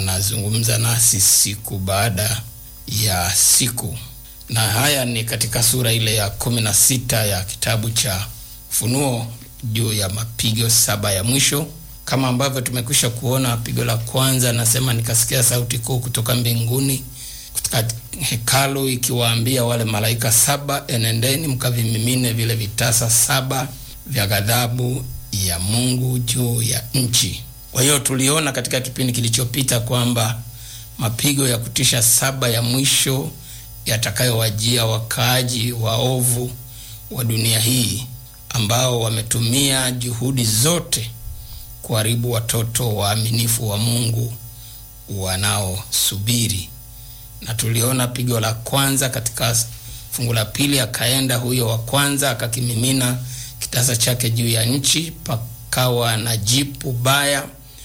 anazungumza nasi siku baada ya siku, na haya ni katika sura ile ya kumi na sita ya kitabu cha Ufunuo juu ya mapigo saba ya mwisho. Kama ambavyo tumekwisha kuona, pigo la kwanza anasema, nikasikia sauti kuu kutoka mbinguni katika hekalu ikiwaambia wale malaika saba, enendeni mkavimimine vile vitasa saba vya ghadhabu ya Mungu juu ya nchi. Kwa hiyo tuliona katika kipindi kilichopita kwamba mapigo ya kutisha saba ya mwisho yatakayowajia wakaaji waovu wa dunia hii ambao wametumia juhudi zote kuharibu watoto waaminifu wa Mungu wanaosubiri. Na tuliona pigo la kwanza katika fungu la pili, akaenda huyo wa kwanza akakimimina kitasa chake juu ya nchi, pakawa na jipu baya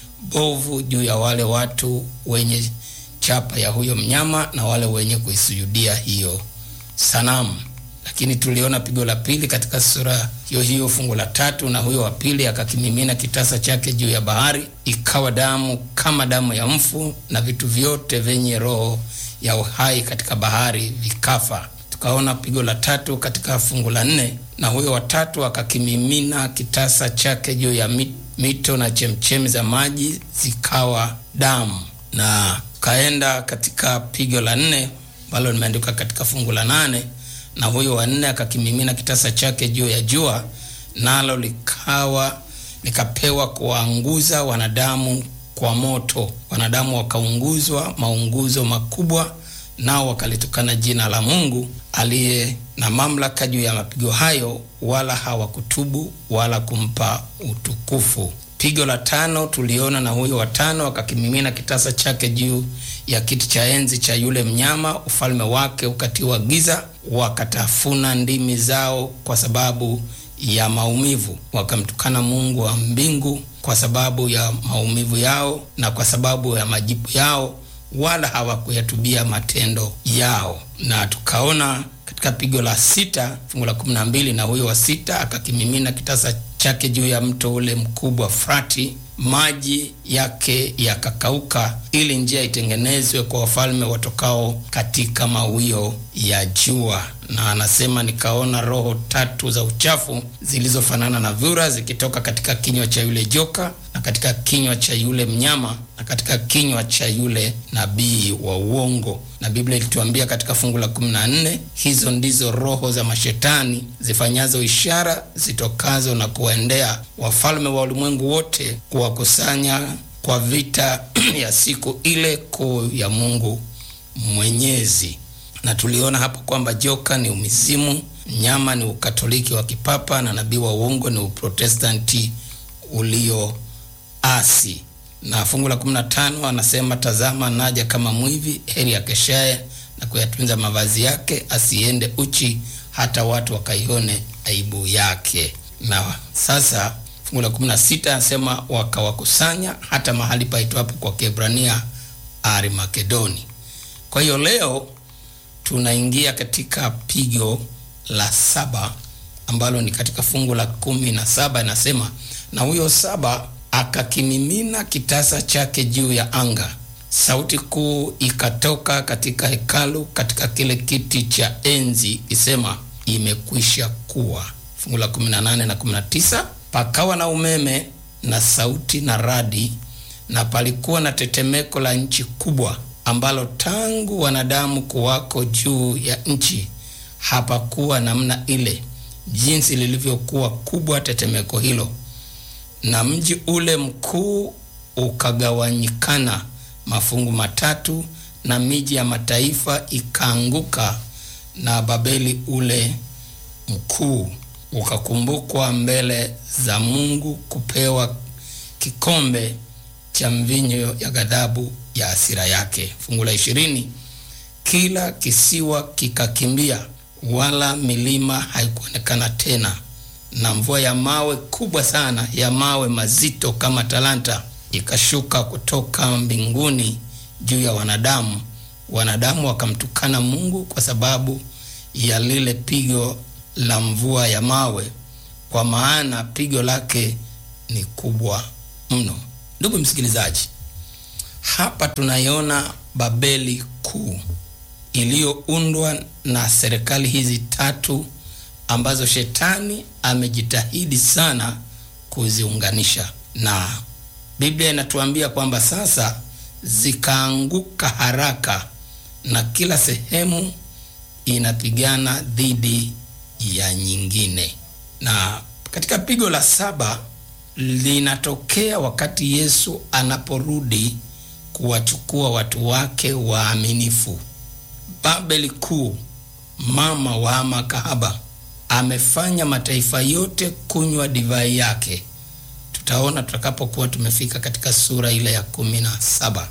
bovu juu ya wale watu wenye chapa ya huyo mnyama na wale wenye kuisujudia hiyo sanamu. Lakini tuliona pigo la pili katika sura hiyo hiyo fungu la tatu, na huyo wa pili akakimimina kitasa chake juu ya bahari, ikawa damu kama damu ya mfu, na vitu vyote vyenye roho ya uhai katika bahari vikafa. Tukaona pigo la tatu katika fungu la nne, na huyo wa tatu akakimimina kitasa chake juu ya mito na chemchemi za maji zikawa damu. Na kaenda katika pigo la nne ambalo limeandikwa katika fungu la nane na huyo wa nne akakimimina kitasa chake juu ya jua, nalo likawa likapewa kuwaanguza wanadamu kwa moto. Wanadamu wakaunguzwa maunguzo makubwa, nao wakalitukana jina la Mungu aliye na mamlaka juu ya mapigo hayo, wala hawakutubu wala kumpa utukufu. Pigo la tano tuliona, na huyo wa tano akakimimina kitasa chake juu ya kiti cha enzi cha yule mnyama, ufalme wake ukatiwa giza, wakatafuna ndimi zao kwa sababu ya maumivu, wakamtukana Mungu wa mbingu kwa sababu ya maumivu yao na kwa sababu ya majipu yao, wala hawakuyatubia matendo yao. Na tukaona katika pigo la sita fungu la kumi na mbili na huyo wa sita akakimimina kitasa chake juu ya mto ule mkubwa Frati, maji yake yakakauka, ili njia itengenezwe kwa wafalme watokao katika mawio ya jua. Na anasema nikaona roho tatu za uchafu zilizofanana na vyura zikitoka katika kinywa cha yule joka na katika kinywa cha yule mnyama na katika kinywa cha yule nabii wa uongo. Na Biblia ilituambia katika fungu la 14, hizo ndizo roho za mashetani zifanyazo ishara zitokazo na kuwaendea wafalme wa ulimwengu wote, kuwakusanya kwa vita ya siku ile kuu ya Mungu Mwenyezi. Na tuliona hapo kwamba joka ni umizimu, mnyama ni ukatoliki wa kipapa na nabii wa uongo ni uprotestanti ulioasi. Na fungu la 15 anasema, tazama naja kama mwivi, heri akeshaye na kuyatunza mavazi yake, asiende uchi, hata watu wakaione aibu yake. Na sasa fungu la 16 anasema, wakawakusanya hata mahali paitwapo kwa Kiebrania Armagedoni. Kwa hiyo leo tunaingia katika pigo la saba ambalo ni katika fungu la kumi na saba inasema, na huyo saba akakimimina kitasa chake juu ya anga, sauti kuu ikatoka katika hekalu katika kile kiti cha enzi ikisema, imekwisha kuwa. Fungu la 18 na 19, pakawa na umeme na sauti na radi, na palikuwa na tetemeko la nchi kubwa ambalo tangu wanadamu kuwako juu ya nchi hapakuwa namna ile, jinsi lilivyokuwa kubwa tetemeko hilo. Na mji ule mkuu ukagawanyikana mafungu matatu, na miji ya mataifa ikaanguka, na Babeli ule mkuu ukakumbukwa mbele za Mungu kupewa kikombe cha mvinyo ya ghadhabu ya hasira yake. Fungu la ishirini, kila kisiwa kikakimbia, wala milima haikuonekana tena, na mvua ya mawe kubwa sana ya mawe mazito kama talanta ikashuka kutoka mbinguni juu ya wanadamu. Wanadamu wakamtukana Mungu kwa sababu ya lile pigo la mvua ya mawe, kwa maana pigo lake ni kubwa mno. Ndugu msikilizaji, hapa tunaiona Babeli kuu iliyoundwa na serikali hizi tatu ambazo shetani amejitahidi sana kuziunganisha, na Biblia inatuambia kwamba sasa zikaanguka haraka na kila sehemu inapigana dhidi ya nyingine. Na katika pigo la saba linatokea wakati Yesu anaporudi kuwachukua watu wake waaminifu. Babeli kuu, mama wa makahaba, amefanya mataifa yote kunywa divai yake. Tutaona tutakapokuwa tumefika katika sura ile ya kumi na saba.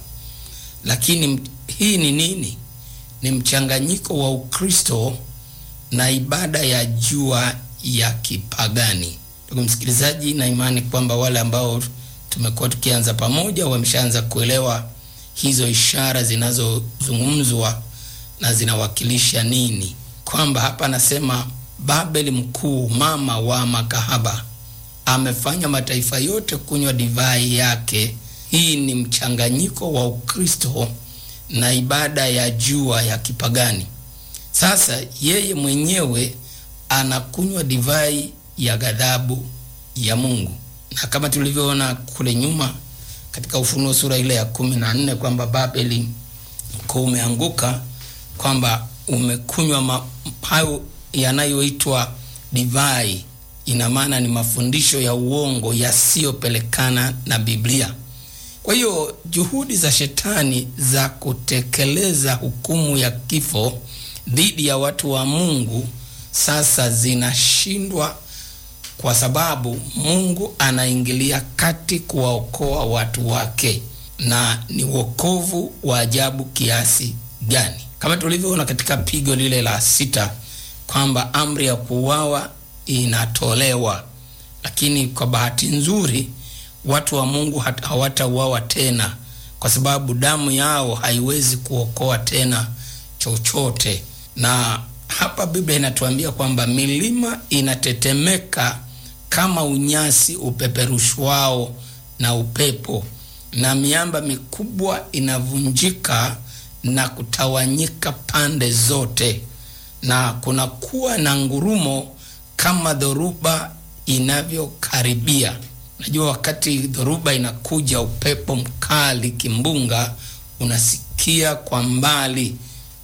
Lakini hii ni nini? Ni mchanganyiko wa Ukristo na ibada ya jua ya kipagani. Ndugu msikilizaji, na imani kwamba wale ambao tumekuwa tukianza pamoja wameshaanza kuelewa hizo ishara zinazozungumzwa na zinawakilisha nini, kwamba hapa anasema Babeli mkuu, mama wa makahaba, amefanya mataifa yote kunywa divai yake. Hii ni mchanganyiko wa Ukristo na ibada ya jua ya kipagani. Sasa yeye mwenyewe anakunywa divai ya ghadhabu ya Mungu, na kama tulivyoona kule nyuma katika Ufunuo sura ile ya kumi na nne kwamba Babeli mkuu umeanguka, kwamba umekunywa hayo yanayoitwa divai. Ina maana ni mafundisho ya uongo yasiyopelekana na Biblia. Kwa hiyo juhudi za shetani za kutekeleza hukumu ya kifo dhidi ya watu wa Mungu sasa zinashindwa kwa sababu Mungu anaingilia kati kuwaokoa watu wake, na ni wokovu wa ajabu kiasi gani! Kama tulivyoona katika pigo lile la sita kwamba amri ya kuuawa inatolewa, lakini kwa bahati nzuri watu wa Mungu hawatauawa tena, kwa sababu damu yao haiwezi kuokoa tena chochote. Na hapa Biblia inatuambia kwamba milima inatetemeka kama unyasi upeperushwao na upepo, na miamba mikubwa inavunjika na kutawanyika pande zote, na kunakuwa na ngurumo kama dhoruba inavyokaribia. Najua wakati dhoruba inakuja, upepo mkali, kimbunga, unasikia kwa mbali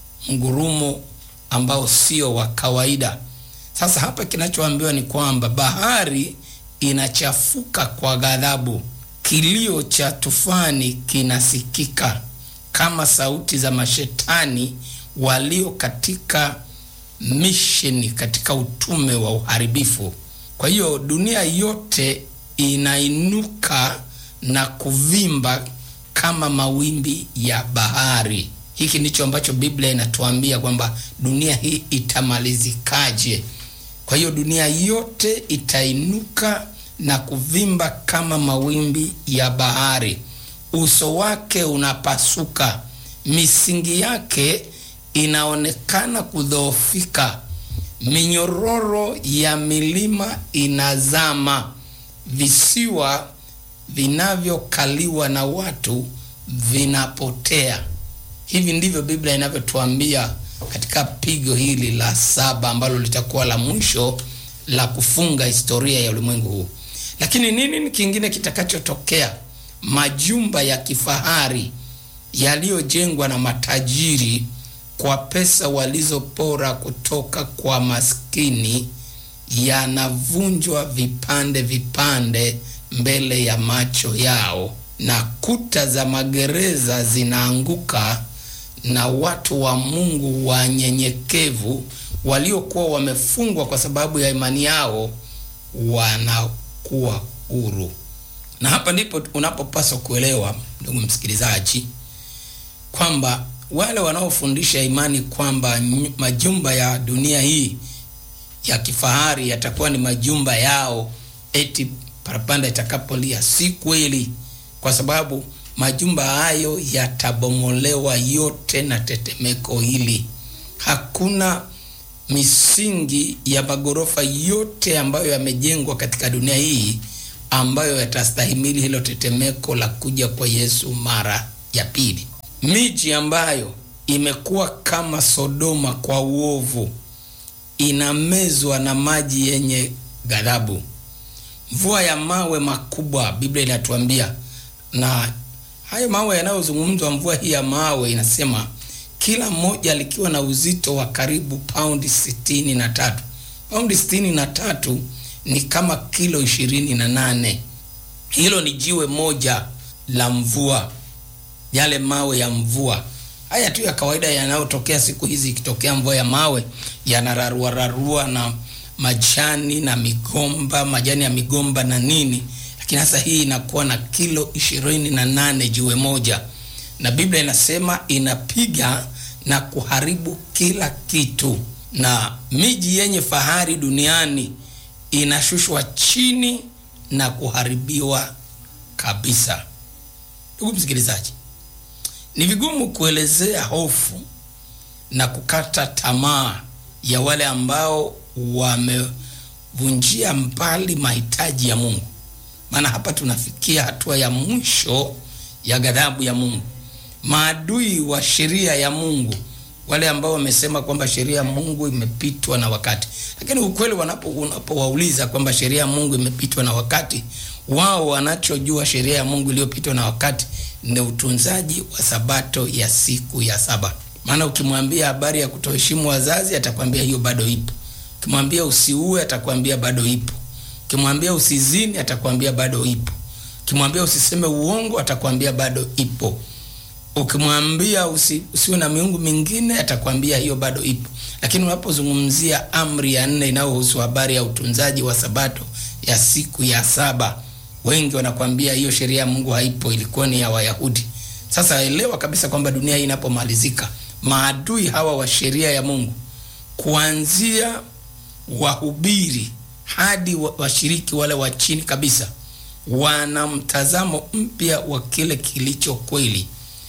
ngurumo ambao sio wa kawaida. Sasa hapa kinachoambiwa ni kwamba bahari inachafuka kwa ghadhabu, kilio cha tufani kinasikika kama sauti za mashetani walio katika misheni, katika utume wa uharibifu. Kwa hiyo dunia yote inainuka na kuvimba kama mawimbi ya bahari. Hiki ndicho ambacho Biblia inatuambia kwamba dunia hii itamalizikaje. Kwa hiyo dunia yote itainuka na kuvimba kama mawimbi ya bahari, uso wake unapasuka, misingi yake inaonekana kudhoofika, minyororo ya milima inazama, visiwa vinavyokaliwa na watu vinapotea. Hivi ndivyo Biblia inavyotuambia katika pigo hili la saba ambalo litakuwa la mwisho la kufunga historia ya ulimwengu huu. Lakini nini kingine kitakachotokea? Majumba ya kifahari yaliyojengwa na matajiri kwa pesa walizopora kutoka kwa maskini yanavunjwa vipande vipande mbele ya macho yao, na kuta za magereza zinaanguka na watu wa Mungu wanyenyekevu waliokuwa wamefungwa kwa sababu ya imani yao wanakuwa huru. Na hapa ndipo unapopaswa kuelewa, ndugu msikilizaji, kwamba wale wanaofundisha imani kwamba majumba ya dunia hii ya kifahari yatakuwa ni majumba yao eti parapanda itakapolia, si kweli, kwa sababu majumba hayo yatabomolewa yote na tetemeko hili. Hakuna misingi ya magorofa yote ambayo yamejengwa katika dunia hii ambayo yatastahimili hilo tetemeko la kuja kwa Yesu mara ya pili. Miji ambayo imekuwa kama Sodoma kwa uovu inamezwa na maji yenye ghadhabu. Mvua ya mawe makubwa, Biblia inatuambia, na hayo mawe yanayozungumzwa, mvua hii ya mawe inasema kila moja likiwa na uzito wa karibu paundi sitini na tatu. Paundi sitini na tatu ni kama kilo ishirini na nane. Hilo ni jiwe moja la mvua, yale mawe ya mvua haya tu ya kawaida yanayotokea siku hizi. Ikitokea mvua ya mawe yanararua rarua na majani na migomba, majani ya migomba na nini, lakini sasa hii inakuwa na kilo ishirini na nane jiwe moja, na Biblia inasema inapiga na kuharibu kila kitu, na miji yenye fahari duniani inashushwa chini na kuharibiwa kabisa. Ndugu msikilizaji, ni vigumu kuelezea hofu na kukata tamaa ya wale ambao wamevunjia mbali mahitaji ya Mungu, maana hapa tunafikia hatua ya mwisho ya ghadhabu ya Mungu. Maadui wa sheria ya Mungu, wale ambao wamesema kwamba sheria ya Mungu imepitwa na wakati, lakini ukweli wanapo unapowauliza kwamba sheria ya Mungu imepitwa na wakati, wao wanachojua sheria ya Mungu iliyopitwa na wakati ni utunzaji wa sabato ya siku ya saba. Maana ukimwambia habari ya kutoheshimu wazazi, atakwambia hiyo bado ipo. Ukimwambia usiue, atakwambia bado ipo. Ukimwambia usizini, atakwambia bado ipo. Ukimwambia usiseme uongo, atakwambia bado ipo. Ukimwambia usi, usiwe na miungu mingine, atakwambia hiyo bado ipo. Lakini unapozungumzia amri ya nne inayohusu habari ya utunzaji wa sabato ya siku ya saba wengi wanakwambia hiyo sheria ya Mungu haipo, ilikuwa ni ya Wayahudi. Sasa elewa kabisa kwamba dunia hii inapomalizika, maadui hawa wa sheria ya Mungu, kuanzia wahubiri hadi washiriki wale wa chini kabisa, wana mtazamo mpya wa kile kilicho kweli.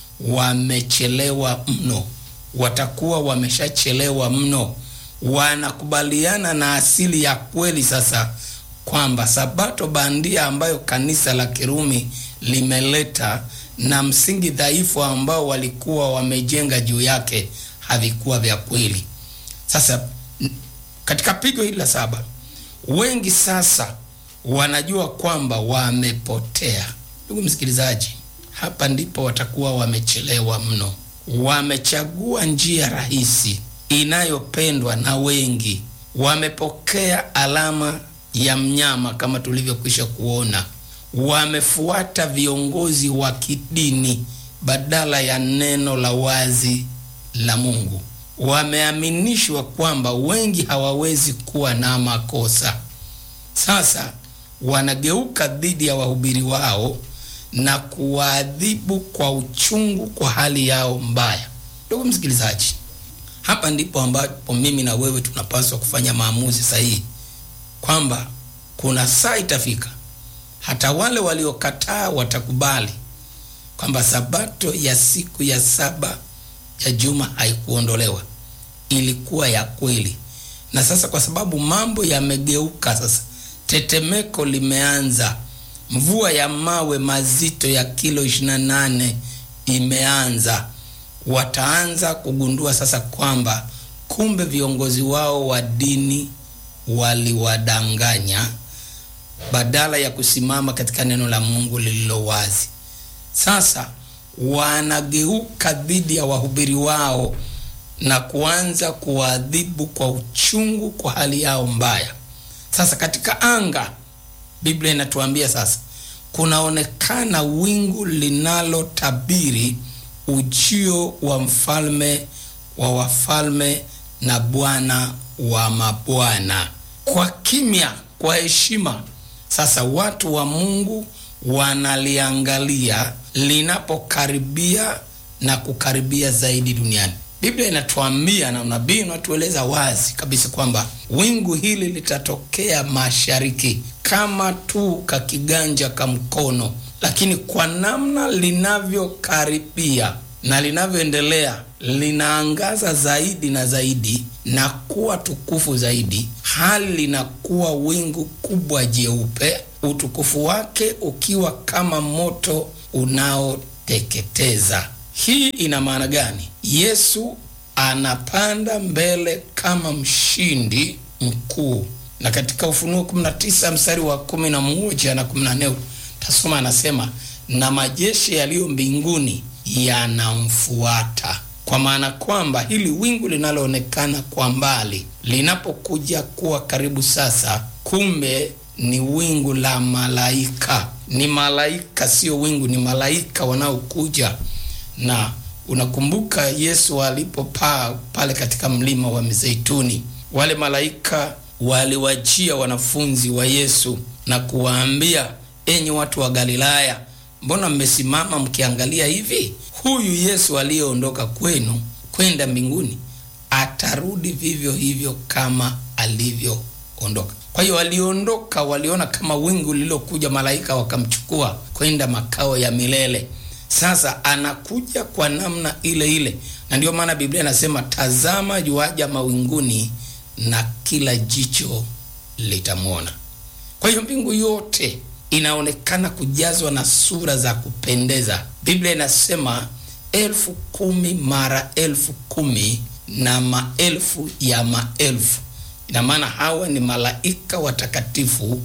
Wamechelewa mno, watakuwa wameshachelewa mno. Wanakubaliana na asili ya kweli sasa kwamba sabato bandia ambayo kanisa la Kirumi limeleta na msingi dhaifu ambao walikuwa wamejenga juu yake havikuwa vya kweli. Sasa katika pigo hili la saba, wengi sasa wanajua kwamba wamepotea. Ndugu msikilizaji, hapa ndipo watakuwa wamechelewa mno. Wamechagua njia rahisi inayopendwa na wengi, wamepokea alama ya mnyama kama tulivyokwisha kuona. Wamefuata viongozi wa kidini badala ya neno la wazi la Mungu. Wameaminishwa kwamba wengi hawawezi kuwa na makosa. Sasa wanageuka dhidi ya wahubiri wao na kuwaadhibu kwa uchungu kwa hali yao mbaya. Ndugu msikilizaji, hapa ndipo ambapo mimi na wewe tunapaswa kufanya maamuzi sahihi kwamba kuna saa itafika hata wale waliokataa watakubali kwamba sabato ya siku ya saba ya juma haikuondolewa, ilikuwa ya kweli. Na sasa kwa sababu mambo yamegeuka, sasa tetemeko limeanza, mvua ya mawe mazito ya kilo 28 imeanza. Wataanza kugundua sasa kwamba kumbe viongozi wao wa dini waliwadanganya badala ya kusimama katika neno la Mungu lililo wazi. Sasa wanageuka dhidi ya wahubiri wao na kuanza kuwaadhibu kwa uchungu kwa hali yao mbaya. Sasa katika anga, Biblia inatuambia sasa kunaonekana wingu linalotabiri ujio wa mfalme wa wafalme na Bwana wa mabwana. Kwa kimya, kwa heshima, sasa watu wa Mungu wanaliangalia linapokaribia na kukaribia zaidi duniani. Biblia inatuambia na nabii unatueleza wazi kabisa kwamba wingu hili litatokea mashariki kama tu kakiganja ka mkono, lakini kwa namna linavyokaribia na linavyoendelea linaangaza zaidi na zaidi na kuwa tukufu zaidi, hali linakuwa wingu kubwa jeupe, utukufu wake ukiwa kama moto kuteketeza. Hii ina maana gani? Yesu anapanda mbele kama mshindi mkuu, na katika Ufunuo 19 mstari wa 11 na 14 tasoma, anasema na majeshi yaliyo mbinguni yanamfuata. Kwa maana kwamba hili wingu linaloonekana kwa mbali linapokuja kuwa karibu sasa, kumbe ni wingu la malaika. Ni malaika, sio wingu, ni malaika wanaokuja. Na unakumbuka Yesu alipopaa pale katika mlima wa Mizeituni, wale malaika waliwajia wanafunzi wa Yesu na kuwaambia, enyi watu wa Galilaya, mbona mmesimama mkiangalia hivi? Huyu Yesu aliyeondoka kwenu kwenda mbinguni atarudi vivyo hivyo kama alivyoondoka. Kwa hiyo waliondoka, waliona kama wingu lililokuja, malaika wakamchukua kwenda makao ya milele. Sasa anakuja kwa namna ile ile, na ndiyo maana Biblia inasema tazama, yuaja mawinguni na kila jicho litamwona. Kwa hiyo mbingu yote inaonekana kujazwa na sura za kupendeza. Biblia inasema elfu kumi mara elfu kumi na maelfu ya maelfu. Ina maana hawa ni malaika watakatifu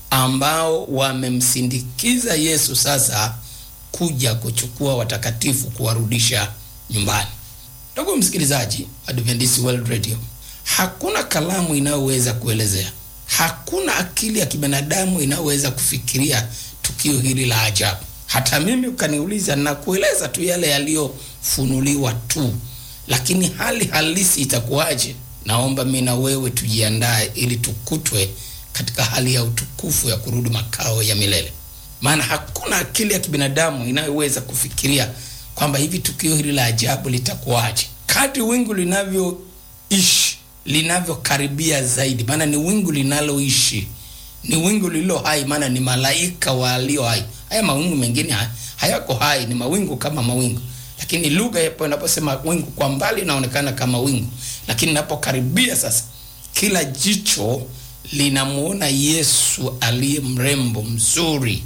ambao wamemsindikiza Yesu sasa kuja kuchukua watakatifu kuwarudisha nyumbani. Ndugu msikilizaji, Adventist World Radio, hakuna kalamu inayoweza kuelezea, hakuna akili ya kibinadamu inayoweza kufikiria tukio hili la ajabu. Hata mimi ukaniuliza na kueleza tu yale yaliyofunuliwa tu, lakini hali halisi itakuwaje? Naomba mimi na wewe tujiandae ili tukutwe katika hali ya utukufu ya kurudi makao ya milele, maana hakuna akili ya kibinadamu inayoweza kufikiria kwamba hivi tukio hili la ajabu litakuwaje. Kadri wingu linavyoishi linavyokaribia zaidi, maana ni wingu linaloishi, ni wingu lililo hai, maana ni malaika walio hai. Haya mawingu mengine hayako hai, ni mawingu kama mawingu, lakini lugha yapo inaposema wingu kwa mbali inaonekana kama wingu, lakini inapokaribia sasa, kila jicho linamuona Yesu aliye mrembo mzuri.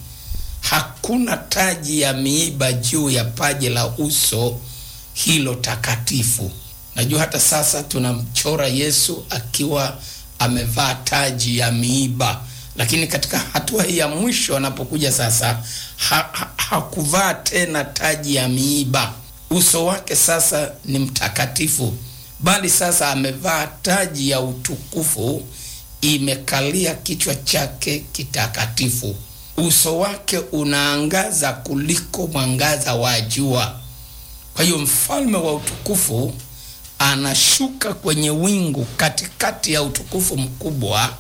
Hakuna taji ya miiba juu ya paji la uso hilo takatifu. Najua hata sasa tunamchora Yesu akiwa amevaa taji ya miiba, lakini katika hatua hii ya mwisho anapokuja sasa, ha, ha, hakuvaa tena taji ya miiba. Uso wake sasa ni mtakatifu, bali sasa amevaa taji ya utukufu, imekalia kichwa chake kitakatifu. Uso wake unaangaza kuliko mwangaza wa jua. Kwa hiyo mfalme wa utukufu anashuka kwenye wingu katikati ya utukufu mkubwa,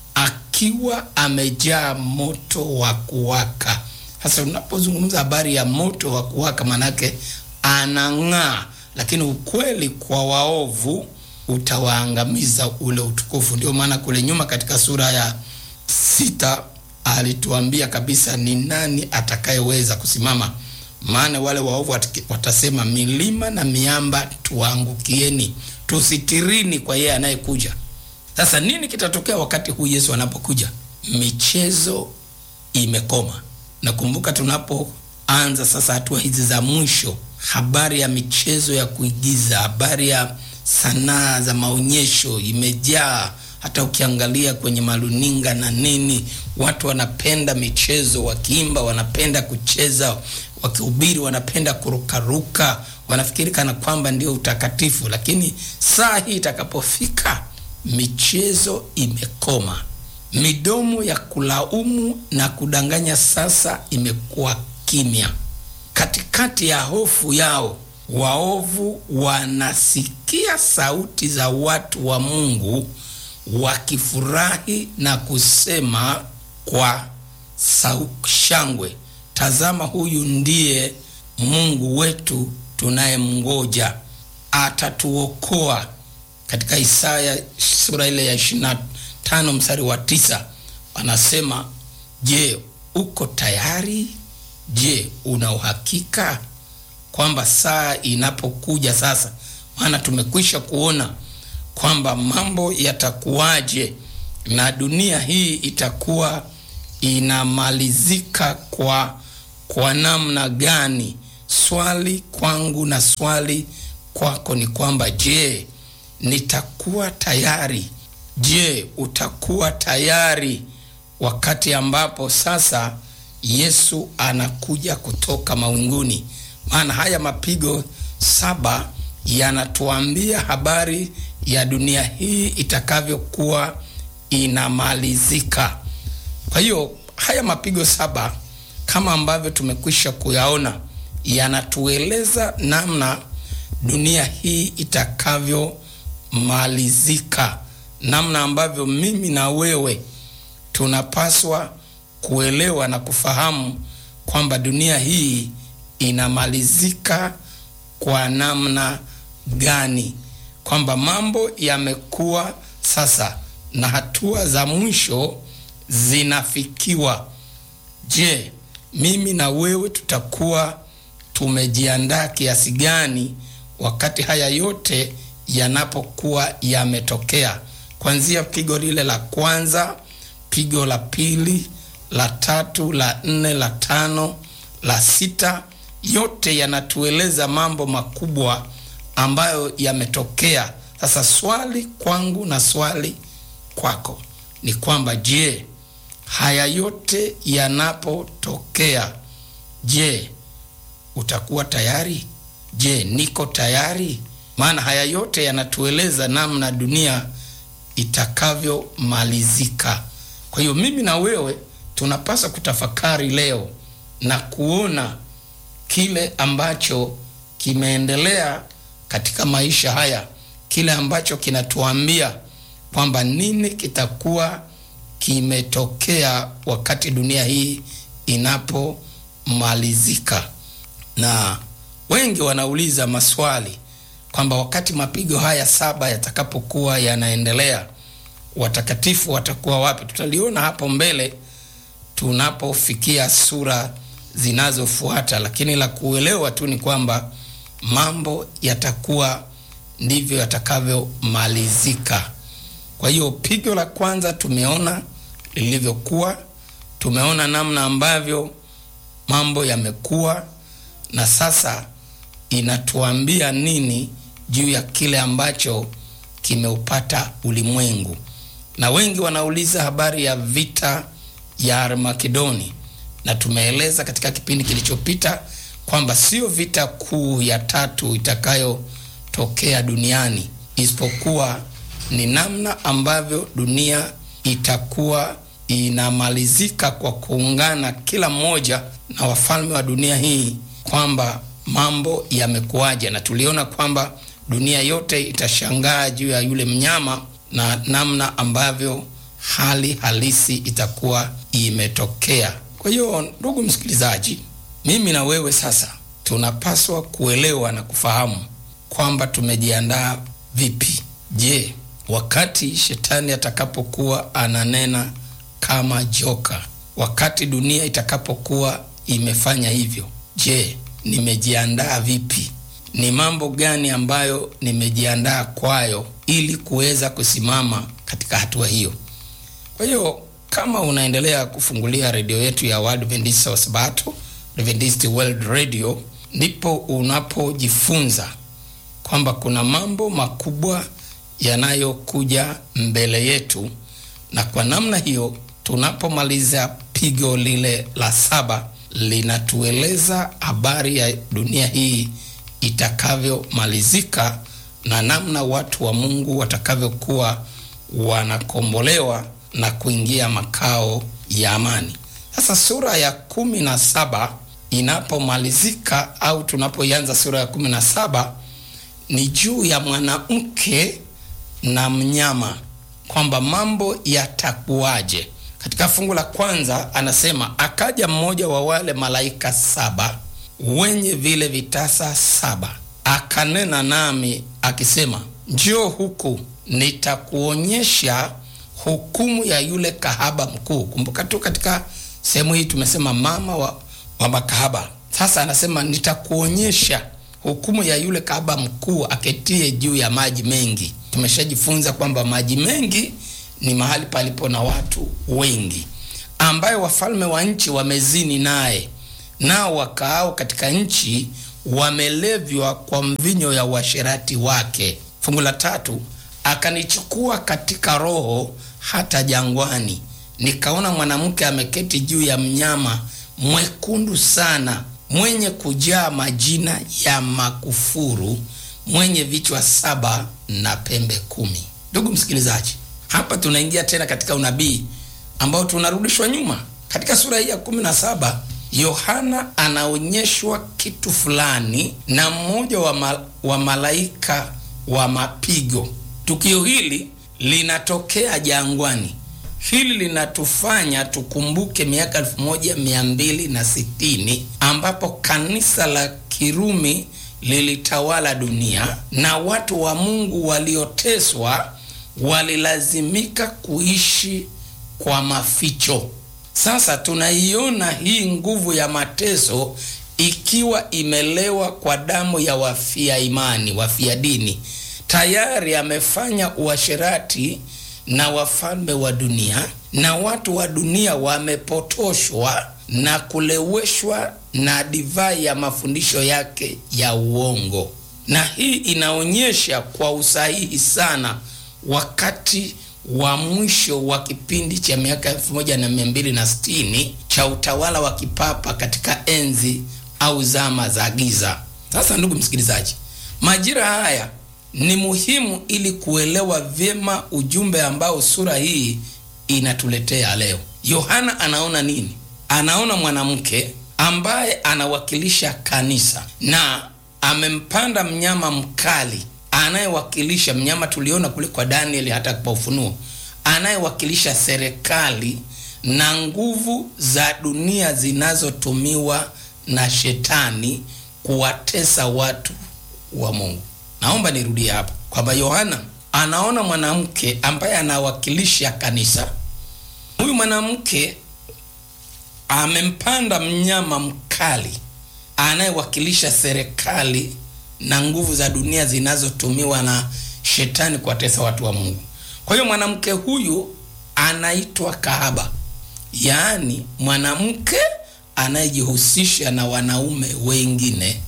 akiwa amejaa moto wa kuwaka. Sasa unapozungumza habari ya moto wa kuwaka, manake anang'aa, lakini ukweli kwa waovu utawaangamiza ule utukufu. Ndio maana kule nyuma katika sura ya sita alituambia kabisa ni nani atakayeweza kusimama maana wale waovu watasema milima na miamba tuangukieni, tusitirini kwa yeye anayekuja. Sasa nini kitatokea wakati huu Yesu anapokuja? Michezo imekoma. Nakumbuka tunapoanza sasa hatua hizi za mwisho, habari ya michezo ya kuigiza, habari ya sanaa za maonyesho imejaa. Hata ukiangalia kwenye maruninga na nini, watu wanapenda michezo, wakiimba wanapenda kucheza wakihubiri wanapenda kurukaruka, wanafikiri kana kwamba ndio utakatifu. Lakini saa hii itakapofika, michezo imekoma. Midomo ya kulaumu na kudanganya sasa imekuwa kimya. Katikati ya hofu yao, waovu wanasikia sauti za watu wa Mungu wakifurahi na kusema kwa shangwe Tazama, huyu ndiye Mungu wetu tunayemngoja, atatuokoa. Katika Isaya sura ile ya ishirini na tano mstari wa tisa anasema, je, uko tayari? Je, una uhakika kwamba saa inapokuja sasa? Maana tumekwisha kuona kwamba mambo yatakuwaje na dunia hii itakuwa inamalizika kwa kwa namna gani swali kwangu na swali kwako ni kwamba je, nitakuwa tayari? Je, utakuwa tayari wakati ambapo sasa Yesu anakuja kutoka mawinguni? Maana haya mapigo saba yanatuambia habari ya dunia hii itakavyokuwa inamalizika. Kwa hiyo haya mapigo saba kama ambavyo tumekwisha kuyaona yanatueleza namna dunia hii itakavyomalizika, namna ambavyo mimi na wewe tunapaswa kuelewa na kufahamu kwamba dunia hii inamalizika kwa namna gani, kwamba mambo yamekuwa sasa na hatua za mwisho zinafikiwa. Je, mimi na wewe tutakuwa tumejiandaa kiasi gani wakati haya yote yanapokuwa yametokea, kuanzia pigo lile la kwanza, pigo la pili, la tatu, la nne, la tano, la sita, yote yanatueleza mambo makubwa ambayo yametokea. Sasa swali kwangu na swali kwako ni kwamba je, haya yote yanapotokea, je, utakuwa tayari? Je, niko tayari? Maana haya yote yanatueleza namna dunia itakavyomalizika. Kwa hiyo mimi na wewe tunapaswa kutafakari leo na kuona kile ambacho kimeendelea katika maisha haya, kile ambacho kinatuambia kwamba nini kitakuwa kimetokea wakati dunia hii inapomalizika. Na wengi wanauliza maswali kwamba wakati mapigo haya saba yatakapokuwa yanaendelea, watakatifu watakuwa wapi? Tutaliona hapo mbele tunapofikia sura zinazofuata, lakini la kuelewa tu ni kwamba mambo yatakuwa ndivyo yatakavyomalizika. Kwa hiyo pigo la kwanza tumeona lilivyokuwa, tumeona namna ambavyo mambo yamekuwa, na sasa inatuambia nini juu ya kile ambacho kimeupata ulimwengu. Na wengi wanauliza habari ya vita ya Armagedoni, na tumeeleza katika kipindi kilichopita kwamba sio vita kuu ya tatu itakayotokea duniani, isipokuwa ni namna ambavyo dunia itakuwa inamalizika kwa kuungana kila mmoja na wafalme wa dunia hii, kwamba mambo yamekuwaje, na tuliona kwamba dunia yote itashangaa juu ya yule mnyama na namna ambavyo hali halisi itakuwa imetokea. Kwa hiyo, ndugu msikilizaji, mimi na wewe sasa tunapaswa kuelewa na kufahamu kwamba tumejiandaa vipi. Je, wakati shetani atakapokuwa ananena kama joka, wakati dunia itakapokuwa imefanya hivyo, je, nimejiandaa vipi? Ni mambo gani ambayo nimejiandaa kwayo ili kuweza kusimama katika hatua hiyo? Kwa hiyo kama unaendelea kufungulia redio yetu ya Waadventista wa Sabato, Adventist World Radio, ndipo unapojifunza kwamba kuna mambo makubwa yanayokuja mbele yetu, na kwa namna hiyo tunapomaliza pigo lile la saba linatueleza habari ya dunia hii itakavyomalizika na namna watu wa Mungu watakavyokuwa wanakombolewa na kuingia makao ya amani. Sasa sura ya kumi na saba inapomalizika au tunapoianza sura ya kumi na saba ni juu ya mwanamke na mnyama, kwamba mambo yatakuwaje. Katika fungu la kwanza anasema, akaja mmoja wa wale malaika saba wenye vile vitasa saba, akanena nami akisema, njoo huku nitakuonyesha hukumu ya yule kahaba mkuu. Kumbuka tu katika sehemu hii tumesema mama wa, wa makahaba. Sasa anasema nitakuonyesha hukumu ya yule kahaba mkuu aketie juu ya maji mengi. Tumeshajifunza kwamba maji mengi ni mahali palipo na watu wengi, ambaye wafalme wa nchi wamezini naye, nao wakaao katika nchi wamelevywa kwa mvinyo ya uasherati wake. Fungu la tatu, akanichukua katika roho hata jangwani, nikaona mwanamke ameketi juu ya mnyama mwekundu sana, mwenye kujaa majina ya makufuru, mwenye vichwa saba na pembe kumi. Ndugu msikilizaji, hapa tunaingia tena katika unabii ambao tunarudishwa nyuma katika sura hii ya kumi na saba. Yohana anaonyeshwa kitu fulani na mmoja wa, ma, wa malaika wa mapigo. Tukio hili linatokea jangwani. Hili linatufanya tukumbuke miaka elfu moja mia mbili na sitini ambapo kanisa la Kirumi lilitawala dunia na watu wa Mungu walioteswa walilazimika kuishi kwa maficho. Sasa tunaiona hii nguvu ya mateso ikiwa imelewa kwa damu ya wafia imani, wafia dini. Tayari amefanya uasherati na wafalme wa dunia, na watu wa dunia wamepotoshwa na kuleweshwa na divai ya mafundisho yake ya uongo. Na hii inaonyesha kwa usahihi sana wakati wa mwisho wa kipindi cha miaka elfu moja na mia mbili na sitini cha utawala wa kipapa katika enzi au zama za giza. Sasa ndugu msikilizaji, majira haya ni muhimu ili kuelewa vyema ujumbe ambao sura hii inatuletea leo. Yohana anaona nini? Anaona mwanamke ambaye anawakilisha kanisa na amempanda mnyama mkali anayewakilisha mnyama tuliona kule kwa Danieli, hata kwa Ufunuo, anayewakilisha serikali na nguvu za dunia zinazotumiwa na shetani kuwatesa watu wa Mungu. Naomba nirudie hapa kwamba Yohana anaona mwanamke ambaye anawakilisha kanisa. Huyu mwanamke amempanda mnyama mkali anayewakilisha serikali na nguvu za dunia zinazotumiwa na shetani kuwatesa watu wa Mungu. Kwa hiyo mwanamke huyu anaitwa kahaba, yaani mwanamke anayejihusisha na wanaume wengine,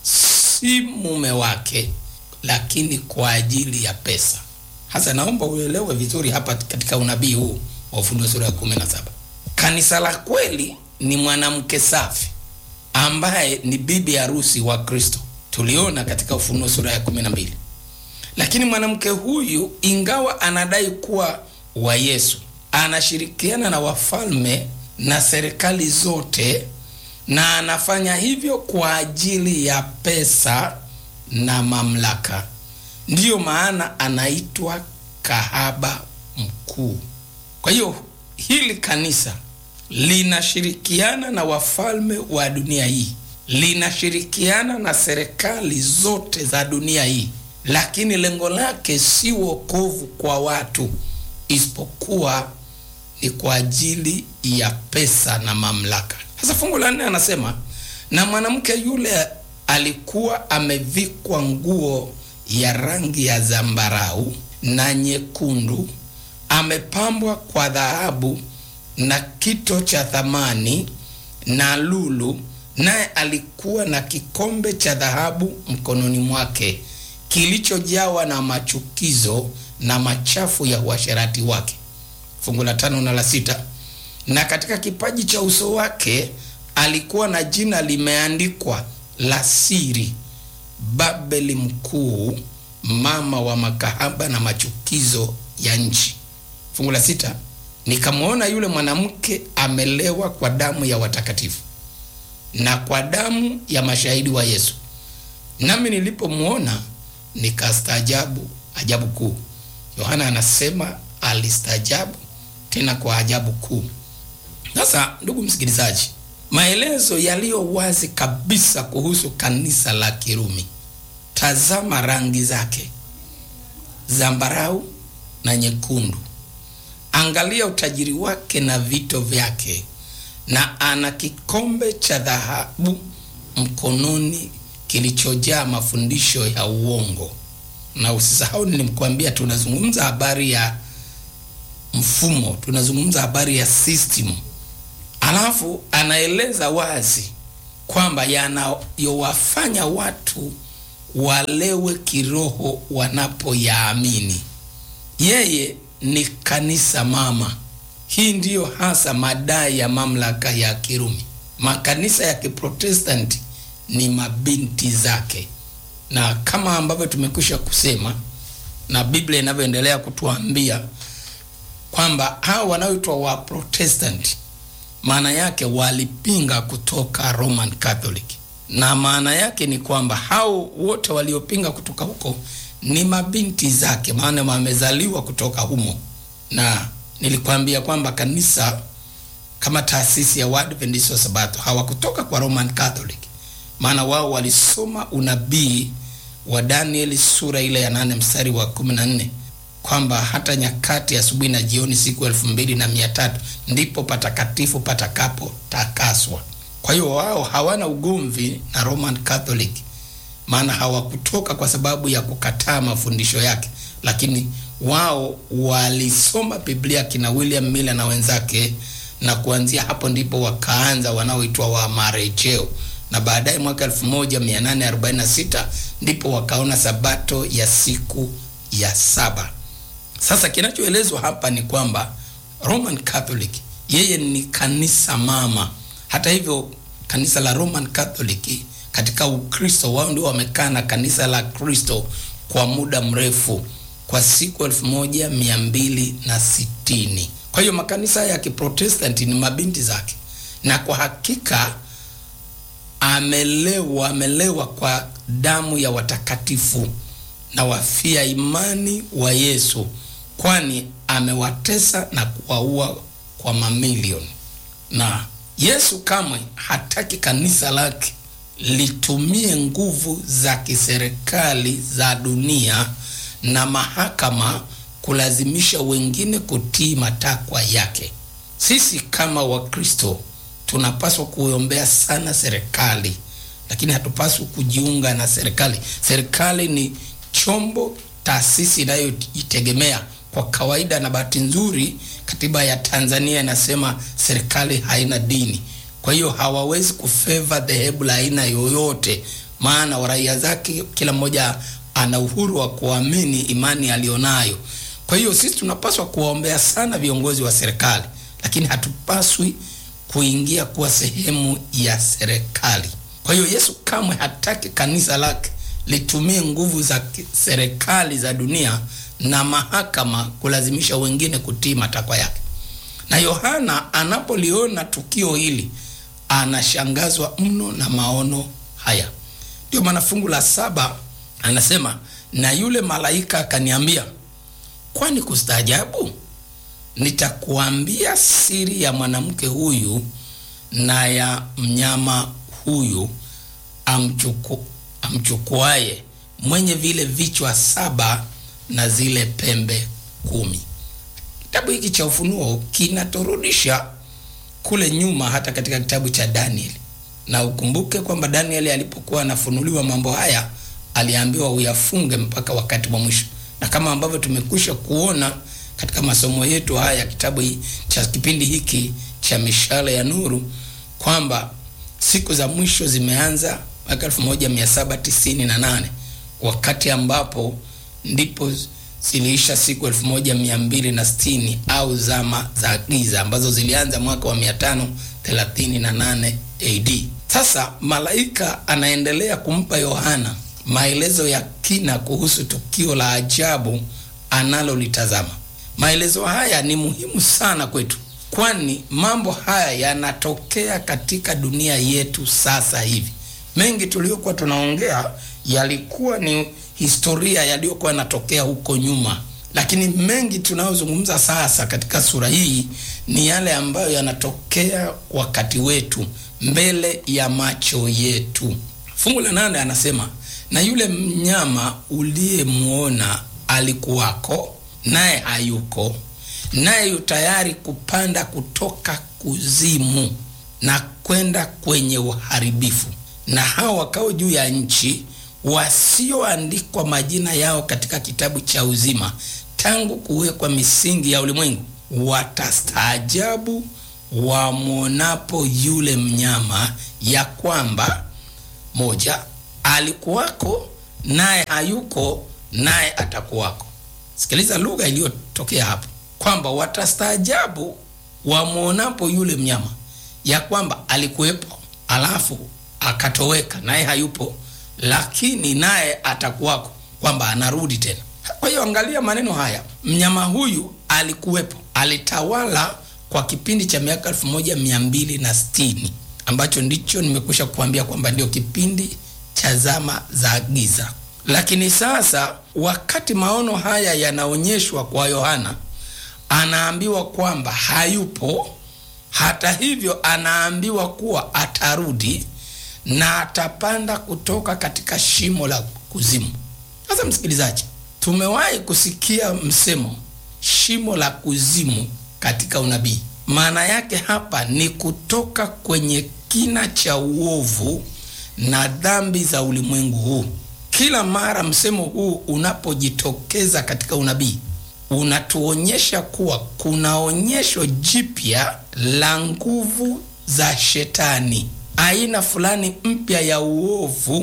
si mume wake, lakini kwa ajili ya pesa. Hasa naomba uelewe vizuri hapa katika unabii huu wa Ufunuo sura ya 17. Kanisa la kweli ni mwanamke safi ambaye ni bibi harusi wa Kristo tuliona katika Ufunuo sura ya kumi na mbili. Lakini mwanamke huyu ingawa anadai kuwa wa Yesu, anashirikiana na wafalme na serikali zote, na anafanya hivyo kwa ajili ya pesa na mamlaka. Ndiyo maana anaitwa kahaba mkuu. Kwa hiyo hili kanisa linashirikiana na wafalme wa dunia hii linashirikiana na serikali zote za dunia hii, lakini lengo lake si wokovu kwa watu, isipokuwa ni kwa ajili ya pesa na mamlaka. Sasa fungu la nne anasema, na mwanamke yule alikuwa amevikwa nguo ya rangi ya zambarau na nyekundu, amepambwa kwa dhahabu na kito cha thamani na lulu naye alikuwa na kikombe cha dhahabu mkononi mwake kilichojawa na machukizo na machafu ya uasherati wake. Fungu la tano na la sita. Na katika kipaji cha uso wake alikuwa na jina limeandikwa la siri, Babeli Mkuu, mama wa makahaba na machukizo ya nchi. Fungu la sita. Nikamwona yule mwanamke amelewa kwa damu ya watakatifu na kwa damu ya mashahidi wa Yesu. Nami nilipomwona nikastaajabu ajabu kuu. Yohana anasema alistaajabu tena kwa ajabu kuu. Sasa ndugu msikilizaji, maelezo yaliyo wazi kabisa kuhusu kanisa la Kirumi. Tazama rangi zake, zambarau na nyekundu. Angalia utajiri wake na vito vyake na ana kikombe cha dhahabu mkononi kilichojaa mafundisho ya uongo. Na usisahau nilimkwambia, tunazungumza habari ya mfumo, tunazungumza habari ya system. Alafu anaeleza wazi kwamba yanayowafanya watu walewe kiroho wanapoyaamini. Yeye ni kanisa mama. Hii ndiyo hasa madai ya mamlaka ya Kirumi. Makanisa ya Kiprotestanti ni mabinti zake, na kama ambavyo tumekwisha kusema na Biblia inavyoendelea kutuambia kwamba hao wanaoitwa wa Protestant maana yake walipinga kutoka Roman Catholic, na maana yake ni kwamba hao wote waliopinga kutoka huko ni mabinti zake, maana wamezaliwa kutoka humo. Na nilikwambia kwamba kanisa kama taasisi ya Waadventista wa Sabato hawakutoka kwa Roman Catholic, maana wao walisoma unabii wa Danieli sura ile ya nane mstari wa kumi na nne kwamba hata nyakati asubuhi na jioni siku elfu mbili na mia tatu ndipo patakatifu patakapo takaswa. Kwa hiyo wao hawana ugomvi na Roman Catholic, maana hawakutoka kwa sababu ya kukataa mafundisho yake, lakini wao walisoma Biblia kina William Miller na wenzake, na kuanzia hapo ndipo wakaanza wanaoitwa wa marejeo, na baadaye mwaka 1846 ndipo wakaona sabato ya siku ya saba. Sasa kinachoelezwa hapa ni kwamba Roman Catholic yeye ni kanisa mama. Hata hivyo, kanisa la Roman Catholic katika Ukristo wao ndio wamekaa na kanisa la Kristo kwa muda mrefu, kwa siku elfu moja mia mbili na sitini. Kwa hiyo makanisa ya Kiprotestanti ni mabinti zake, na kwa hakika amelewa amelewa kwa damu ya watakatifu na wafia imani wa Yesu, kwani amewatesa na kuwaua kwa mamilioni. Na Yesu kamwe hataki kanisa lake litumie nguvu za kiserikali za dunia na mahakama kulazimisha wengine kutii matakwa yake. Sisi kama Wakristo tunapaswa kuombea sana serikali, lakini hatupaswi kujiunga na serikali. Serikali ni chombo, taasisi inayojitegemea kwa kawaida, na bahati nzuri katiba ya Tanzania inasema serikali haina dini. Kwa hiyo hawawezi kufeva dhehebu la aina yoyote, maana raia zake kila mmoja ana uhuru wa kuamini imani aliyonayo. Kwa hiyo sisi tunapaswa kuwaombea sana viongozi wa serikali, lakini hatupaswi kuingia kuwa sehemu ya serikali. Kwa hiyo Yesu kamwe hataki kanisa lake litumie nguvu za serikali za dunia na mahakama kulazimisha wengine kutii matakwa yake. Na Yohana anapoliona tukio hili anashangazwa mno na maono haya. Ndio maana fungu la saba anasema, na yule malaika akaniambia, kwani kustaajabu? Nitakuambia siri ya mwanamke huyu na ya mnyama huyu amchuku, amchukuaye mwenye vile vichwa saba na zile pembe kumi. Kitabu hiki cha Ufunuo kinaturudisha kule nyuma, hata katika kitabu cha Danieli, na ukumbuke kwamba Danieli alipokuwa anafunuliwa mambo haya aliambiwa uyafunge mpaka wakati wa mwisho, na kama ambavyo tumekwisha kuona katika masomo yetu haya kitabu cha kipindi hiki cha mishale ya nuru kwamba siku za mwisho zimeanza mwaka 1798 wakati ambapo ndipo ziliisha siku 1260 au zama za giza ambazo zilianza mwaka wa 538 AD. Sasa malaika anaendelea kumpa Yohana maelezo ya kina kuhusu tukio la ajabu analolitazama. Maelezo haya ni muhimu sana kwetu, kwani mambo haya yanatokea katika dunia yetu sasa hivi. Mengi tuliyokuwa tunaongea yalikuwa ni historia yaliyokuwa yanatokea huko nyuma, lakini mengi tunayozungumza sasa katika sura hii ni yale ambayo yanatokea wakati wetu, mbele ya macho yetu. Fungu la nane anasema, na yule mnyama uliyemwona alikuwako naye hayuko, naye yu tayari kupanda kutoka kuzimu na kwenda kwenye uharibifu, na hao wakao juu ya nchi wasioandikwa majina yao katika kitabu cha uzima tangu kuwekwa misingi ya ulimwengu watastaajabu wamwonapo yule mnyama ya kwamba moja, alikuwako naye hayuko naye atakuwako. Sikiliza lugha iliyotokea hapo, kwamba watastaajabu wamwonapo yule mnyama, ya kwamba alikuwepo alafu akatoweka, naye hayupo, lakini naye atakuwako, kwamba anarudi tena. Kwa hiyo angalia maneno haya, mnyama huyu alikuwepo, alitawala kwa kipindi cha miaka elfu moja mia mbili na sitini ambacho ndicho nimekwisha kuambia kwamba ndio kipindi cha zama za giza. Lakini sasa wakati maono haya yanaonyeshwa kwa Yohana, anaambiwa kwamba hayupo. Hata hivyo, anaambiwa kuwa atarudi na atapanda kutoka katika shimo la kuzimu. Sasa msikilizaji, tumewahi kusikia msemo shimo la kuzimu katika unabii. Maana yake hapa ni kutoka kwenye kina cha uovu na dhambi za ulimwengu huu. Kila mara msemo huu unapojitokeza katika unabii unatuonyesha kuwa kuna onyesho jipya la nguvu za shetani, aina fulani mpya ya uovu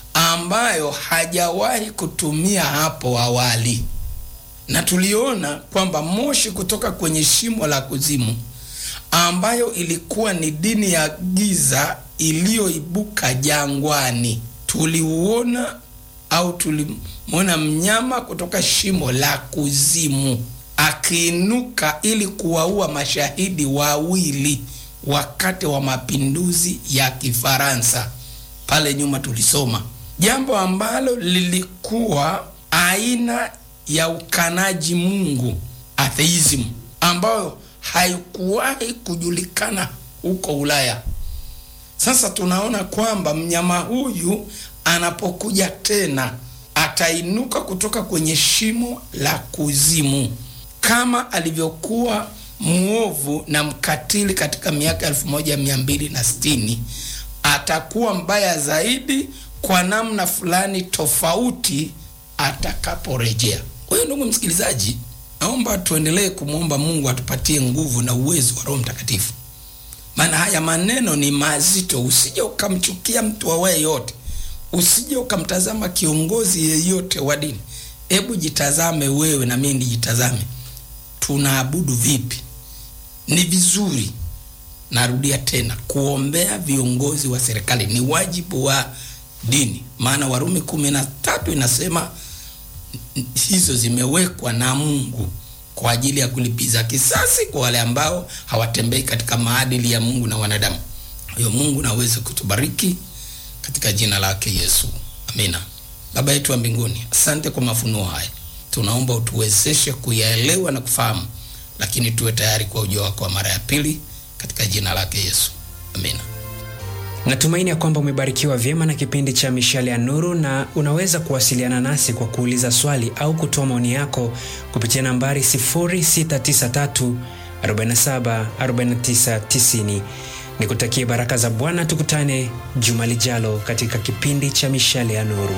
ambayo hajawahi kutumia hapo awali, na tuliona kwamba moshi kutoka kwenye shimo la kuzimu ambayo ilikuwa ni dini ya giza iliyoibuka jangwani. Tuliuona au tulimwona mnyama kutoka shimo la kuzimu akiinuka ili kuwaua mashahidi wawili wakati wa mapinduzi ya Kifaransa. Pale nyuma tulisoma jambo ambalo lilikuwa aina ya ukanaji Mungu, atheism, ambayo haikuwahi kujulikana huko Ulaya. Sasa tunaona kwamba mnyama huyu anapokuja tena atainuka kutoka kwenye shimo la kuzimu kama alivyokuwa mwovu na mkatili katika miaka elfu moja mia mbili na sitini atakuwa mbaya zaidi kwa namna fulani tofauti atakaporejea. Kwa hiyo ndugu msikilizaji, naomba tuendelee kumwomba Mungu atupatie nguvu na uwezo wa Roho Mtakatifu, maana haya maneno ni mazito. Usije ukamchukia mtu awaye yote, usije ukamtazama kiongozi yeyote wa dini. Hebu jitazame wewe na mimi nijitazame, tunaabudu vipi? Ni vizuri, narudia tena, kuombea viongozi wa serikali ni wajibu wa dini, maana Warumi kumi na tatu inasema hizo zimewekwa na Mungu kwa ajili ya kulipiza kisasi kwa wale ambao hawatembei katika maadili ya Mungu na wanadamu. Hiyo Mungu naweze kutubariki katika jina lake Yesu, amina. Baba yetu wa mbinguni, asante kwa mafunuo haya, tunaomba utuwezeshe kuyaelewa na kufahamu, lakini tuwe tayari kwa ujio wako wa mara ya pili katika jina lake Yesu, amina. Natumaini ya kwamba umebarikiwa vyema na kipindi cha Mishale ya Nuru, na unaweza kuwasiliana nasi kwa kuuliza swali au kutoa maoni yako kupitia nambari 0693 47 49 90. Nikutakie baraka za Bwana, tukutane juma lijalo katika kipindi cha Mishale ya Nuru.